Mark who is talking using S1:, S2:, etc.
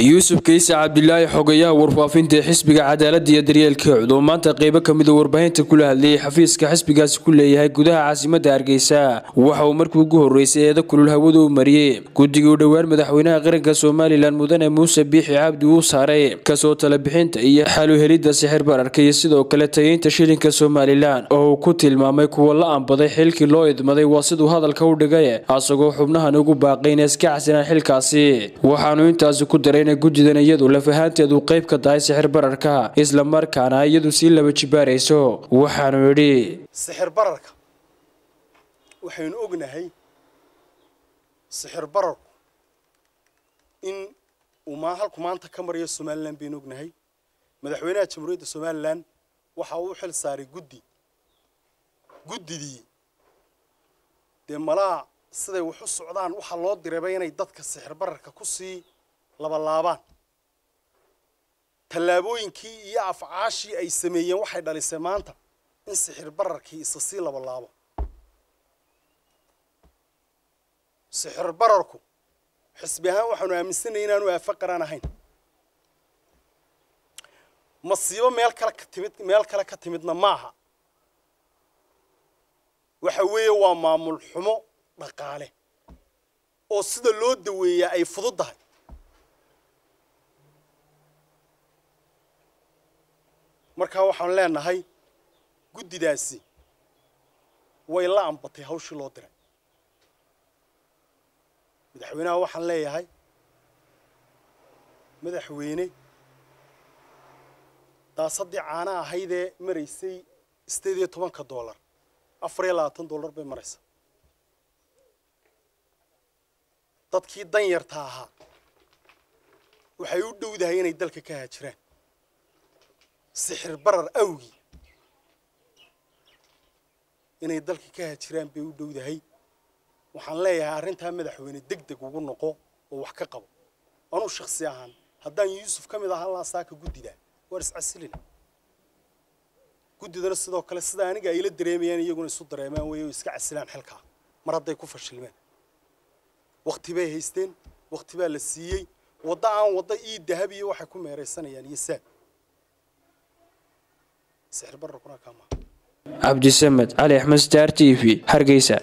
S1: yuusuf kayse cabdilaahi xogayaha warfaafinta xisbiga cadaalada iyo daryeelka cud oo maanta qeybo kamida warbaahinta kula hadlayay xafiiska xisbigaasi ku leeyahay gudaha caasimada hargeysa waxa uu markii ugu horeysay eeda kulul hawada u mariyey guddigii u dhowaan madaxweynaha qaranka somalilan mudane muuse biixi cabdi uu saaray kasoo talabixinta iyo xaluhelidda sixir bararka iyo sidoo kale tageynta shilinka somalilan oo uu ku tilmaamay kuwa la ambaday xilkii loo idmaday waa siduu hadalka u dhigay asagoo xubnahan ugu baaqay inay iska casinaan xilkaasi waxaanu intaasi ku daray inay guddidan iyadu lafahaanteedu qayb ka tahay sixir bararka isla markaana iyadu sii laba jibaarayso waxaanu yidhi
S2: sixir bararka waxaynu ognahay sixir bararku in uu maa halku maanta ka marayo somalilan baynu ognahay madaxweynaha jamhuuriyadda somalilan waxa uu xil saaray guddi guddidii dee malaa siday wax u socdaan waxaa loo dirayba inay dadka sixir bararka ku sii labalaabaan tallaabooyinkii iyo afcaashii ay sameeyeen waxay dhalisay maanta in sixir bararkii isa sii labalaabo sixir bararku xisbi ahaan waxaanu aaminsanay inaanu aafo qaraan ahayn masiibo meel kale ka timid meel kale ka timidna maaha waxa weeye waa maamul xumo dhaqaale oo sida loo daweeyaa ay fududdahay markaa waxaan leenahay guddidaasi way la ambatay hawshii loo diray madaxweynaha waxaan leeyahay madaxweyne daasaddii caana ahaydee maraysay sideed iyo tobanka dollar afar iyo labaatan dollar bay maraysaa dadkii danyarta ahaa waxay u dhowdahay inay dalka ka haajiraan sixir barar awgii inay dalka ka haajiraan bay u dhowdahay waxaan leeyahay arrintaa madaxweyne deg deg ugu noqo oo wax ka qabo anuu shaksi ahaan haddaan yuusuf ka mid ahaan lahaa saaka guddida waar iscasilina guddidana sidoo kale sida aniga ayla dareemayaan iyaguna isu dareemaan wey oo iska casilaan xilkaa mar hadday ku fashilmeen wakti bay haysteen wakti baa la siiyey waddo aan waddo ii dahab iyo waxay ku meeraysanayaan iyo saab sixir bararkuna kaama
S1: cabdisamed cali axmed star t v hargeysa